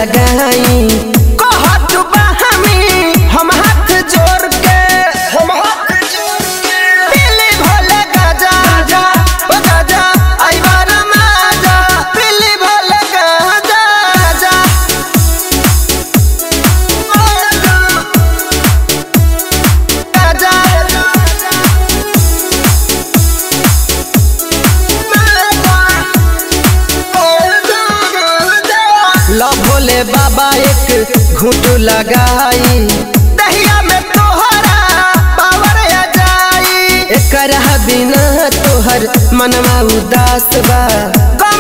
लगाई कहत बा हमी हम हाथ जोड़ के हम हाथ जोड़ के पीली भोले गाजा जा ओ गाजा आई बार माजा पीली भोले गाजा जा गाजा लो भोले बाबा एक घूट लगाई दहिया में तोहरा पावर आ जाई एकरा बिना तोहर मनवा उदास बा